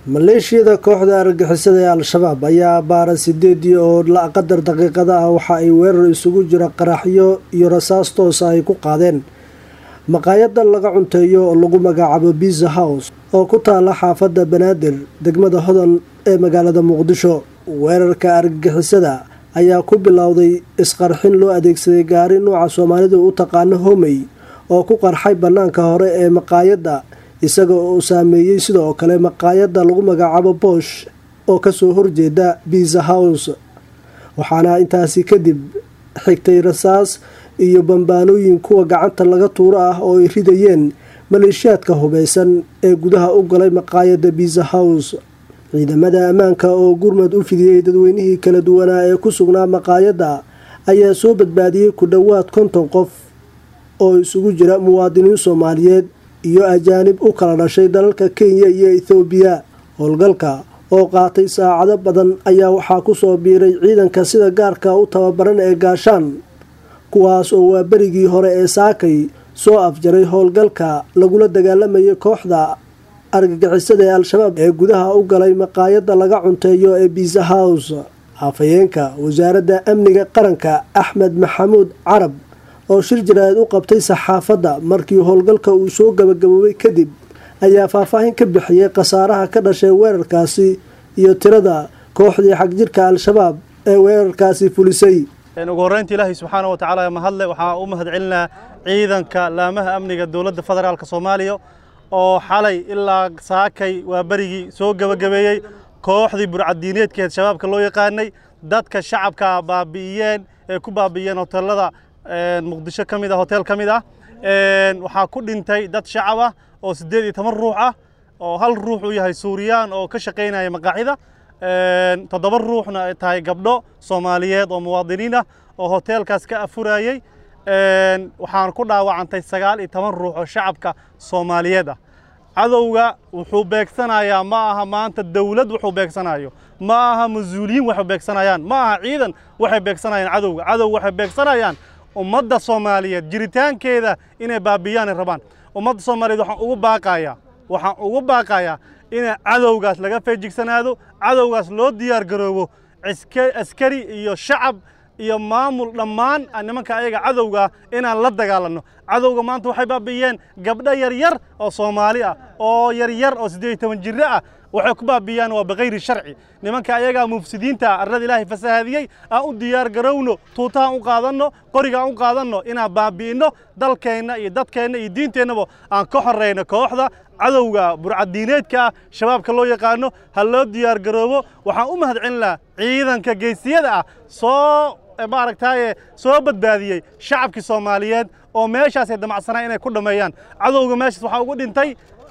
maleeshiyada kooxda argagixisada ee al-shabaab ayaa baara sideedii oo qadar daqiiqada ah waxa ay weerar isugu jira qaraxyo iyo rasaas toosa ay ku qaadeen maqaayada laga cunteeyo oo lagu magacaabo biza house oo ku taala xaafadda banaadir degmada hodan ee magaalada muqdisho weerarka argagixisada ayaa ku bilowday isqarxin loo adeegsaday gaari nuuca soomaalidu u taqaano homey oo ku qarxay bannaanka hore ee maqaayadda isaga oo saameeyey sidoo kale maqaayadda lagu magacaabo boosh oo kasoo horjeeda biza house waxaana intaasi kadib xigtay rasaas iyo bambaanooyin kuwa gacanta laga tuuro ah oo ay ridayeen maleeshiyaadka hubeysan ee gudaha u galay maqaayadda biza house ciidamada ammaanka oo gurmad u fidiyey dadweynihii kala duwanaa ee ku sugnaa maqaayadda ayaa soo badbaadiyey ku dhowaad konton qof oo isugu jira muwaadiniin soomaaliyeed iyo ajaanib u kala dhashay dalalka kenya iyo ethoobiya howlgalka oo qaatay saacado badan ayaa waxaa kusoo biiray ciidanka sida gaarka u tababaran ee gaashaan kuwaas oo waa berigii hore ee saakay soo afjaray howlgalka lagula dagaalamayay kooxda argagixisada ee al-shabaab ee gudaha u galay maqaayadda laga cunteeyo ee biza house afhayeenka wasaaradda amniga qaranka axmed maxamuud carab oo shir jaraa'id u qabtay saxaafadda markii howlgalka uu soo gabagaboobay kadib ayaa faahfaahin ka bixiyey khasaaraha ka dhashay weerarkaasi iyo tirada kooxdii xagjirka al-shabaab ee weerarkaasi fulisay ugu horreynta ilaahay subxaana wa tacaala mahadle waxaa u mahad celinaa ciidanka laamaha amniga dowladda federaalka soomaaliya oo xalay ilaa saakay waa berigii soo gebagabeeyey kooxdii burcadiineedkeed shabaabka loo yaqaanay dadka shacabka baabi'iyeen ee ku baabi'iyeen hoteelada muqdisho ka mid ah hotel ka mid ah waxaa ku dhintay dad shacab ah oo siddeed iyo toban ruux ah oo hal ruux uu yahay suuriyaan oo ka shaqaynaya maqaaxida toddoba ruuxna ay tahay gabdho soomaaliyeed oo muwaadiniin ah oo hoteelkaas ka afurayey waxaan ku dhaawacantay sagaal iyo toban ruux oo shacabka soomaaliyeed ah cadowga wuxuu beegsanayaa ma aha maanta dowlad wuxuu beegsanayo ma aha mas-uuliyiin waxay beegsanayaan ma aha ciidan waxay beegsanayaan cadowga cadow waxay beegsanayaan ummadda soomaaliyeed jiritaankeeda inay baabiyaanay rabaan ummadda soomaaliyeed waxaan ugu baaqayaa waxaan ugu baaqayaa in cadowgaas laga feejigsanaado cadowgaas loo diyaar garoobo askari iyo shacab iyo maamul dhammaan nimanka ayaga cadowgaa inaan la dagaalanno cadowga maanta waxay baabi'iyeen gabdho yaryar oo soomaali ah oo yaryar oo siddeed iyo toban jirro ah waxay ku baabiyaan waa bikayri sharci nimanka ayagaa mufsidiinta arlada ilaahay fasahaadiyey aan u diyaar garowno tuutahaan u qaadanno qorigaan u qaadanno inaan baabi'inno dalkeenna iyo dadkeenna iyo diinteennaba aan ka horrayno kooxda cadowga burcadiineedka ah shabaabka loo yaqaano ha loo diyaar garoobo waxaan u mahad celinaa ciidanka geysiyada ah soo maaragtaaye soo badbaadiyey shacabkii soomaaliyeed oo meeshaasay damacsanaa inay ku dhammeeyaan cadowga meeshaas waxaa ugu dhintay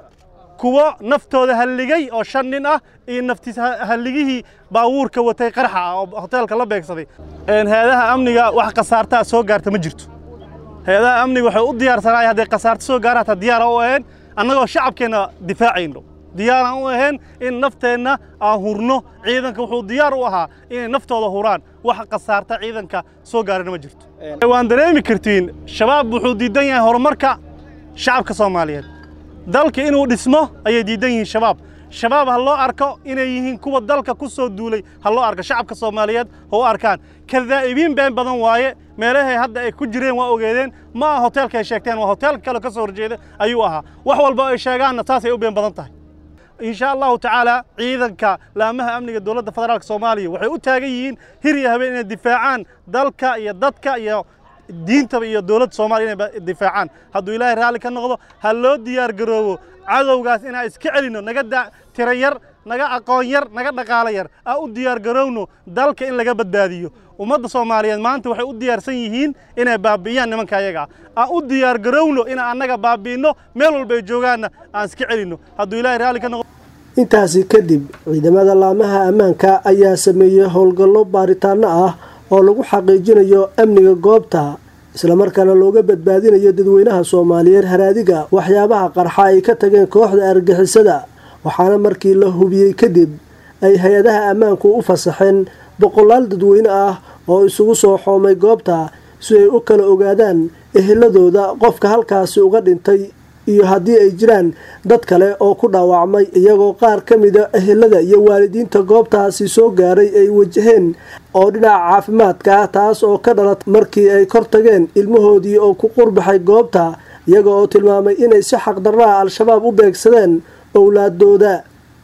kuwo naftooda halligay oo shan nin ah iyo naftiis halligihii baawuurka watay qarxa ah oo hoteelka la beegsaday hay-adaha amniga wax khasaartaa soo gaarta ma jirto hay-adaha amniga waxay u diyaarsanaay hadday khasaarto soo gaara hataa diyaara u ahayn annagoo shacabkeenna difaacayno diyaaraan u ahayn in nafteenna aan hurno ciidanka wuxuu diyaar u ahaa inay naftooda huraan wax khasaarta ciidanka soo gaarana ma jirto waan dareemi kartiin shabaab wuxuu diidan yahay horumarka shacabka soomaaliyeed dalka inuu dhismo ayay diidan yihiin shabaab shabaab ha loo arko inay yihiin kuwa dalka ku soo duulay ha loo arko shacabka soomaaliyeed ha u arkaan kadaa'ibiin been badan waaye meelahay hadda ay ku jireen waa ogeedeen ma aha hoteelka ay sheegteen waa hoteelka kale ka soo horjeeda ayuu ahaa wax walba ay sheegaanna saasay u been badan tahay insha allahu tacaala ciidanka laamaha amniga dowladda federaalka soomaaliya waxay u taagan yihiin hir iyo habeen inay difaacaan dalka iyo dadka iyo diintaba iyo dowladda soomaaliya inay difaacaan hadduu ilaahay raalli ka noqdo ha loo diyaar garoobo cadowgaas inaan iska celinno naga tiro yar naga aqoon yar naga dhaqaalo yar aan u diyaar garowno dalka in laga badbaadiyo ummadda soomaaliyeed maanta waxay u diyaarsan yihiin inay baabi'iyaan nimanka ayaga aan u diyaar garowno inaan annaga baabi'inno meel walba ay joogaanna aan iska celinno hadduu ilaahay raalli ka noqdo intaasi kadib ciidamada laamaha ammaanka ayaa sameeyey howlgallo baaritaano ah oo lagu xaqiijinayo amniga goobta islamarkaana looga badbaadinayo dadweynaha soomaaliyeed haraadiga waxyaabaha qarxa ay ka tageen kooxda argixisada waxaana markii la hubiyey kadib ay hay-adaha ammaanku u fasaxeen boqolaal dadweyne ah oo isugu soo xoomay goobta si ay u kala ogaadaan eheladooda qofka halkaasi uga dhintay iyo haddii ay jiraan dad kale oo ku dhaawacmay iyagoo qaar ka mida ehelada iyo waalidiinta goobtaasi soo gaaray ay wajaheen oo dhinaca caafimaadka ah taas oo ka dhalat markii ay kor tageen ilmahoodii oo ku qurbaxay goobta iyaga oo tilmaamay inay si xaqdarraha al-shabaab u beegsadeen owlaadooda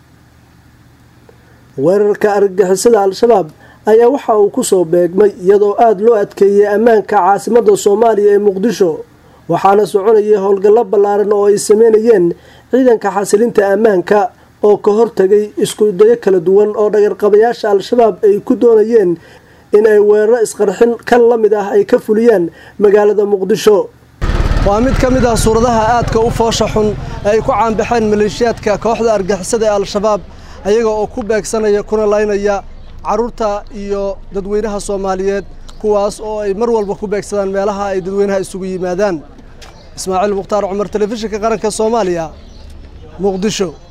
weerarka argagixisada al-shabaab ayaa waxa uu kusoo beegmay iyadoo aada loo adkeeyey ammaanka caasimada soomaaliya ee muqdisho waxaana soconayay howlgallo ballaaran oo ay sameynayeen ciidanka xasilinta ammaanka oo ka hortagay isku dayo kala duwan oo dhagarqabayaasha al-shabaab ay ku doonayeen in ay weeraro isqarxin kan la mid ah ay ka fuliyaan magaalada muqdisho waa mid ka mid ah suuradaha aadka u foosha xun ee ay ku caanbaxeen maleeshiyaadka kooxda argixisada ee al-shabaab ayaga oo ku beegsanaya kuna laynaya carruurta iyo dadweynaha soomaaliyeed kuwaas oo ay mar walba ku beegsadaan meelaha ay dadweynaha isugu yimaadaan ismaaciil mukhtaar cumar telefishinka qaranka soomaaliya muqdisho